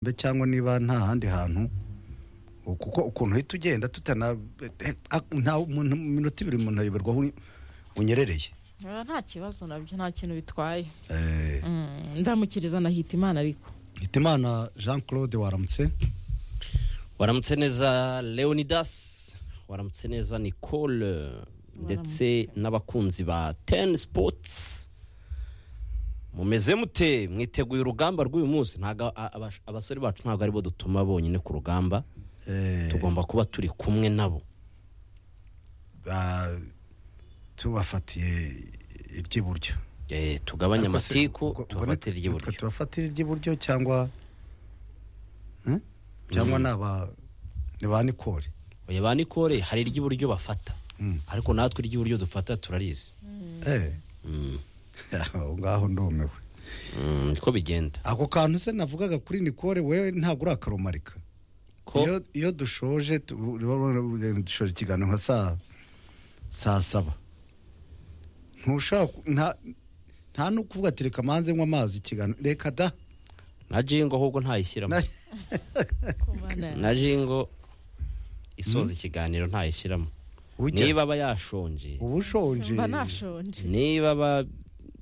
cyangwa niba nta handi hantu kuko ukuntu uhita ugenda tutana nta minota ibiri umuntu ayoberwa aho unyerereye biba nta kibazo nabyo nta kintu bitwaye ndamukiriza na Hitimana ariko hitimana jean claude waramutse waramutse neza leonidas waramutse neza nicole ndetse n'abakunzi ba teni sipotsi mumeze mute mwiteguye urugamba rw'uyu munsi ntabwo abasore bacu ntabwo aribo dutuma bonyine ku rugamba tugomba kuba turi kumwe nabo ba- tubafatiye iry'iburyo Eh, tugabanye Ariko se, ubwo- amatiku ubwo tubafatire nit- iry'iburyo nitwe tubafatire iry'iburyo cyangwa Hmm? cyangwa ni aba ni ba nikori oya ba nikore hari iry'iburyo bafata ariko natwe iry'iburyo dufata turarizi Eh, Mm. aho ngaho ndumiwe Mm, niko bigenda ako kantu se navugaga kuri nikore wewe ntabwo urakarumarika ko iyo, iyo dushoje tu- uriba ubona- dushoje ikiganiro nka saa saa saba ntushaka ku- nta nta no kuvuga ati reka manze nywa amazi ikiganiro reka da na jingo ahubwo ntayishyiramo Na- na jingo isoza ikiganiro ntayishyiramo ujya- niba aba yashonje uba ushonje mba nashonje niba aba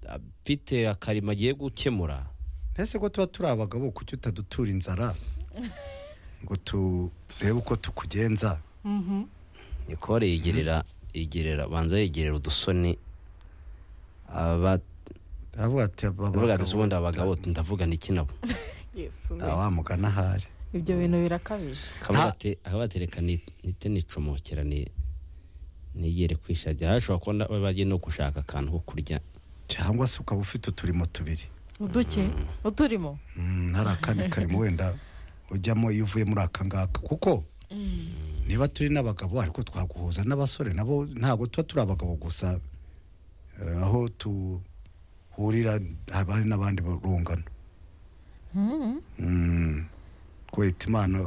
afite akarima agiye gukemura ntese ko tuba turi abagabo kuki utadutura inzara ngo turebe uko tukugenza Mhm. nikore yegerera yegerera abanza yegerera udusoni aba aravuga ati avuga ati ubundi abagabo ndavuga niki nabo Yesu we. nta wamugana ahari ibyo bintu birakabije akavuga Nta- ati akavuga ati reka ni- nite nicomokera ni nigere kwishagira hashobora kuba na- bagiye no gushaka akantu ko kurya cyangwa se ukaba ufite uturimo tubiri uduke uturimo Mm, hari akandi karimo wenda ujyamo iyo uvuye muri aka ngaka kuko niba turi n'abagabo ariko twaguhuza n'abasore nabo ntabwo tuba turi abagabo gusa Eh, aho tuhurira haba hari n'abandi barungano Mhm. Mm, kweta imana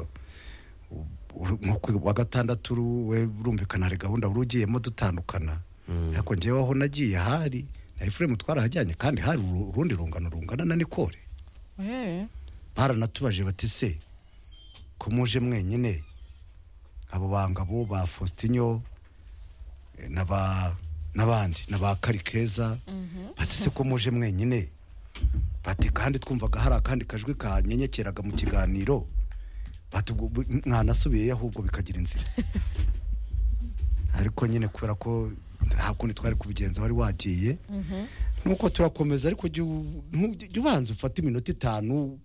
u- uru- nko ku wa gatandatu uru- we urumvikana hari gahunda wari ugiyemo dutandukana Mm. ariko njyewe aho nagiye hari na efuremu twarahajyanye kandi hari uru- urundi rungano rungana na nikore Eh, baranatubaje bati se ko muje mwenyine abo bangabo ba fositinyo na ba n'abandi na ba karikeza bati se ko muje mwenyine bati kandi twumvaga hari akandi kajwi kanyenyekeraga mu kiganiro bati ubwo bu- mwanasubiyeyo ahubwo bikagira inzira ariko nyine kubera ko nta kundi twari kubigenza wari wagiye mhm. nuko turakomeza ariko jya u- ntu- jya ubanza ufate iminota itanu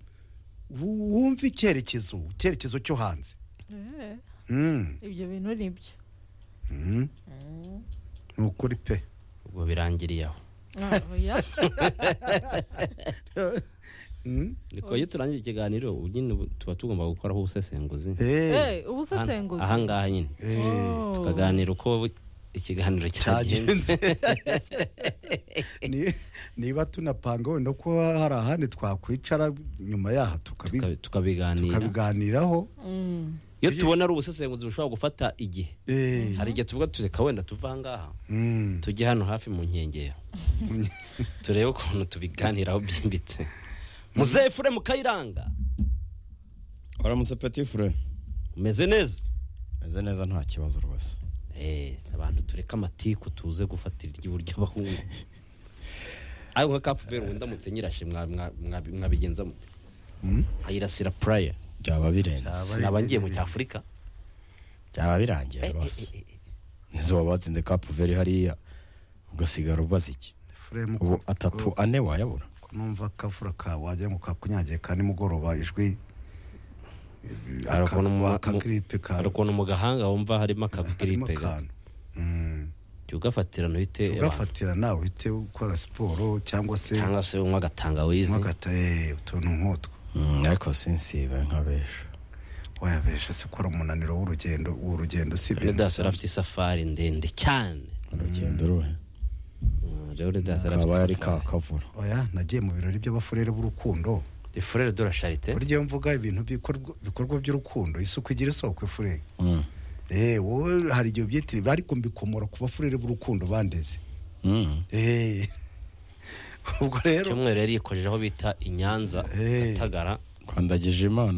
wu- wumve icyerekezo icyerekezo cyo hanze Eh, Mm, ibyo bintu ni byo mm, Mhm. ni ukuri pe ubwo birangiriye aho Ah, oya. Mm, niko iyo turangije ikiganiro ubu nyine ubu tuba tugomba gukoraho ubusesenguzi eh, Eh, ubusesenguzi aha ngaha nyine eh, Oh. tukaganira uko ikiganiro cyagenze cyagenze Ni- niba tunapanga wenda ko hari ahandi twakwicara nyuma yaha tukabi- tuka- tukabiganira tukabiganiraho Mm. iyo tubona ari ubusesenguzi bushobora gufata igihe Eh, hari igihe tuvuga tuzi ka wenda tuva ahangaha mm. tujye hano hafi mu nkengero turebe ukuntu tubiganiraho byimbitse muzehe fure mukayiranga waramutse peti fure umeze neza meze neza nta kibazo rwose Eh, abantu tureke amatiku tuze gufatira iry'iburyo abahungu ariko nka kapuveri ubu ndamutse nyirashe mwa- mwa- mwa- mwabigenza mute nkayirasira puraya byaba birenze Byaba- sinaba ngiye mu cyafurika byaba birangiye rwose nizo waba watsinze kapuveri hariya ugasigara ubaza iki Efuremu, ubu ko- atatu ane wayabura ko numva akavura ka wagira ngo kakunyagiye ka nimugoroba ijwi eh, Hari ukuntu mu- aka- akagiripe ka hari ukuntu mu gahanga wumva harimo harimo akagiripe gato akantu Mm. jya ugafatira ntuhite ugafatira nawe uhite ukora siporo cyangwa se cyangwa se unywa agatangawizi ntugata "Eh, utuntu nk'utwo Mm, ariko sinsibe nk'abesha wayabesha se ukora umunaniro w'urugendo w'urugendo si ibintu leonidas yari bisanzwe. afite isafari ndende cyane urugendo ruhe Mm, leonidas yari afite kaba yari isafari kakavura oya nagiye mu birori by'abafurere b'urukundo ifurere de la charite burya iyo mvuga ibintu bikorwa bikorwa by'urukundo isuku igira isoko ifurere Mm. eh wowe hari igihe ubyitiriwe ariko mbikomora ku bafurere b'urukundo bandeze Mm. eh ubwo rero cyumweru yari yikojeje aho bita i nyanza Hey. gatagara rwandagije imana